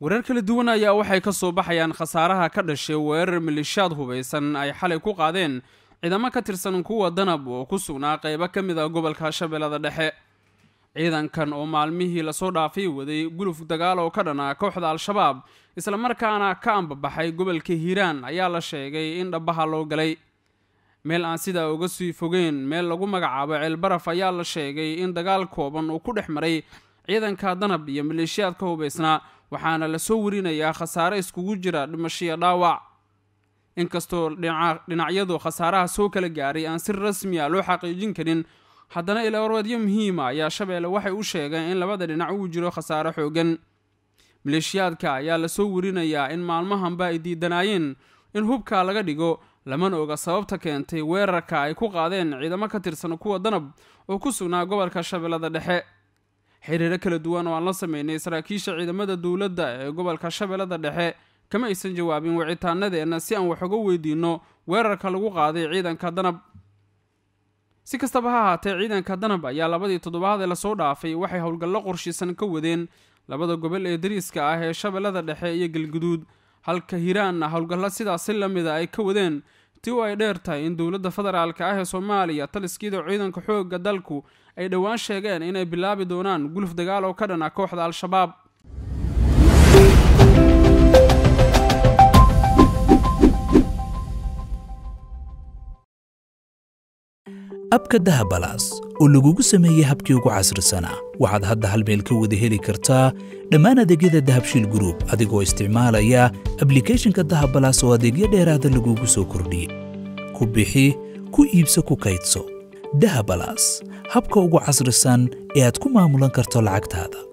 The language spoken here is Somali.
warar kala duwan ayaa waxay ka soo baxayaan khasaaraha ka dhashay weerar malishaad hubaysan ay xalay ku qaadeen ciidamo ka tirsan kuwa danab oo ku sugnaa qaybo ka mid ah gobolka shabeellada dhexe ciidankan oo maalmihii lasoo dhaafay waday guluf dagaal oo ka dhanaa kooxda al-shabaab islamarkaana ka ambabaxay gobolka hiiraan ayaa la sheegay in dhabaha loo galay meel aan sidaa uga sii fogeen meel lagu magacaabo ceelbaraf ayaa la sheegay in dagaal kooban uu ku dhex maray ciidanka danab iyo maleeshiyaad ka hubaysnaa waxaana lasoo warinayaa khasaare iskugu jira dhimashiyo dhaawac inkastoo dhinacyadu khasaaraha soo kala gaaray aan si rasmi a loo xaqiijin karin haddana ilaawarwaadyo muhiima ayaa shabeelle waxay u sheegeen in labada dhinac uu jiro khasaare xoogan maleeshiyaadka ayaa lasoo warinayaa in maalmahanba ay diidanaayeen in hubka laga dhigo lamana oga sababta keentay weerarka ay ku qaadeen ciidamo ka tirsan kuwa danab oo ku sugnaa gobolka shabeellada dhexe xiriiro kala duwan oo aan la sameynay saraakiisha ciidamada dowladda ee gobolka shabeellada dhexe kama aysan jawaabin wicitaanadeenna si aan wax uga weydiinno weerarka lagu qaaday ciidanka danab si kastaba ha ahaatee ciidanka danab ayaa labadii toddobaad ee lasoo dhaafay waxay howlgallo qorshiisan ka wadeen labada gobol ee dariiska ah ee shabeellada dhexe iyo galguduud halka hiiraanna howlgallo sidaasi la mida ay ka wadeen ti u ay dheer tahay in dowladda federaalka ah ee soomaaliya taliskiida ciidanka xoogga dalku ay dhowaan sheegeen inay bilaabi doonaan guluf dagaal oo ka dhana kooxda al-shabaab abka dahabalaas oo lagugu sameeyey habkii ugu casrisanaa waxaad hadda hal meel ka wada heli kartaa dhammaan adeegyada dahabshiil gruub adigoo isticmaalaya ablikeeshinka dahabalaas oo adeegyo dheeraada lagugu soo kordhiyey ku bixi ku iibso ku kaydso dahabalaas habka ugu casrisan ee aad ku maamulan karto lacagtaada